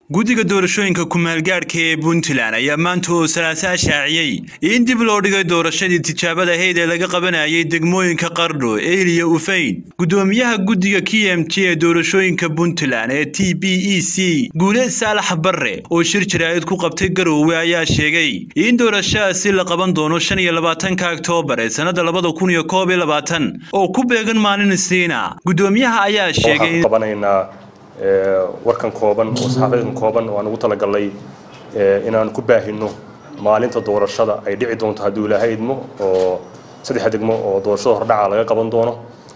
guddiga doorashooyinka ku-maalgaadhka ee puntland ayaa maanta oo salaasaa shaaciyey in dib loo dhigay doorashadii tijaabada ahayd ee laga qabanayay degmooyinka qardho eeliya ufayn guddoomiyaha guddiga k m t ee doorashooyinka puntland ee t b e c guuleed saalax barre oo shir jaraa'id ku qabtay garoowe ayaa sheegay in doorashadaasi la qaban doono shan iyo labaatanka oktoobar ee sannada labada kun iyo koob iyo labaatan oo ku beegan maalin isniina guddoomiyaha ayaa sheegay warkan kooban oo saxaafadeedkan kooban oo aan ugu talagalnay inaan ku baahino maalinta doorashada ay dhici doonto hadduu ilaahay idmo oo saddexa degmo oo doorashada hordhaca laga qaban doono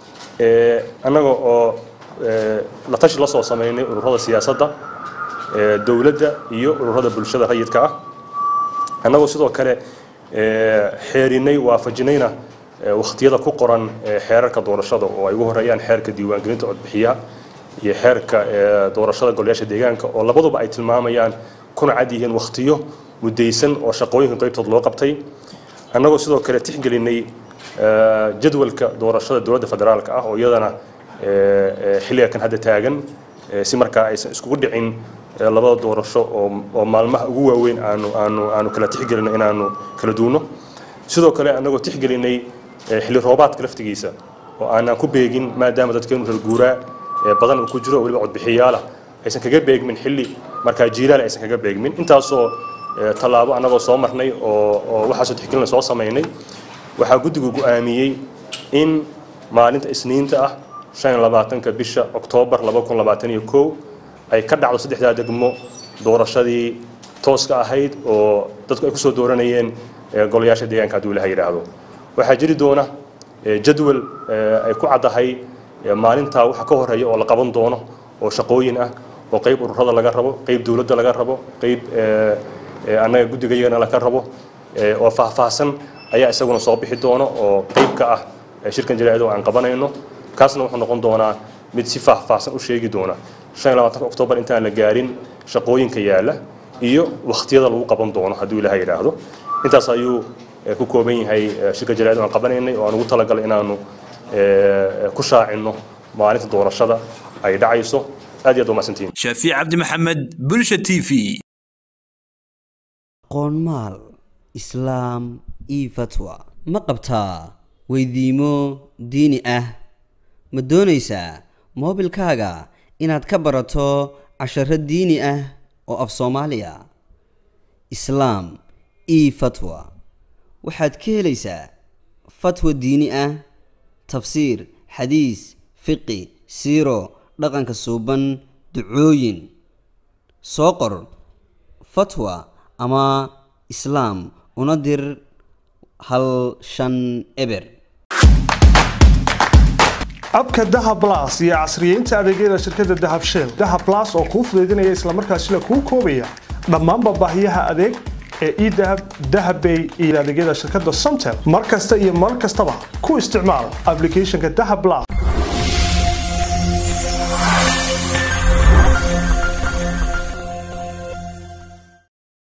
annaga oo la tashi la soo samaynay ururada siyaasadda dowladda iyo ururada bulshada rayidka ah annagoo sidoo kale xeerinay waafajinayna wakhtiyada ku qoran xeerarka doorashada oo ay ugu horeeyaan xeerka diiwaangelinta codbixiyaha iyo xeerka doorashada golayaasha deegaanka oo labaduba ay tilmaamayaan kuna cad yihiin wakhtiyo muddaysan oo shaqooyinka qaybtood loo qabtay annagoo sidoo kale tixgelinay jadwalka doorashada dowladda federaalka ah oo iyadana xilliga kan hadda taagan si markaa aysan iskugu dhicin labada doorasho oo maalmaha ugu waaweyn aanu aanu aanu kala tixgelino inaanu kala duuno sidoo kale annagoo tixgelinay xilli roobaadka laftigiisa oo aanaan ku beegin maadaama dadkeenu reer guuraa badan uu ku jiro weliba codbixiyaalah aysan kaga beegmin xilli markaa jiilaal aysan kaga beegmin intaasoo tallaabo annagoo soo marnay oo waxaasoo tixgelina soo samaynay waxaa guddigu go'aamiyey in maalinta isniinta ah shan iyo labaatanka bisha oktoobar laba kun labaatan iyo kow ay ka dhacdo saddexdaa degmo doorashadii tooska ahayd oo dadku ay kusoo dooranayeen golayaasha deegaanka hadduu ilaha yidhaahdo waxaa jiri doona jadwal ay ku caddahay maalintaa waxa ka horeeya oo la qaban doono oo shaqooyin ah oo qayb ururada laga rabo qayb dowladda laga rabo qayb annaga guddigayagana laga rabo oo faahfaahsan ayaa isaguna soo bixi doono oo qayb ka ah shirkan jaraa'id oo aan qabanayno kaasna wuxuu noqon doonaa mid si faahfaahsan u sheegi doona shan iyo labaatanka oktoobar intaan la gaarin shaqooyinka yaalla iyo wakhtiyada lagu qaban doono hadduu ilaha yidhaahdo intaas ayuu ku kooban yahay shirka jaraa'id oo aan qabanaynay oo aan ugu talagalay inaanu ku shaacino maalinta doorashada ay dhacayso aad iyo aad umahadsantihiin shaafiic cabdi maxamed bulsha t v qoonmaal islaam io fatwa ma qabtaa weydiimo diini ah ma doonaysaa moobilkaaga inaad ka barato casharo diini ah oo af soomaaliya islaam io fatwa waxaad ka helaysaa fatwa diini ah tafsiir xadiis fiqi siiro dhaqanka suuban ducooyin soo qor fatwa ama islaam una dir hal shan eber abka dahab las iyo casriyeynta adeegyada shirkadda dahab shell dahab las oo kuu fudaydinaya islamarkaasina kuu koobaya dhammaanba baahiyaha adeeg ee edahab dahabbay iyo adeegyada shirkadda somtel mar kasta iyo mar kastaba ku isticmaal ablicathonka dahab las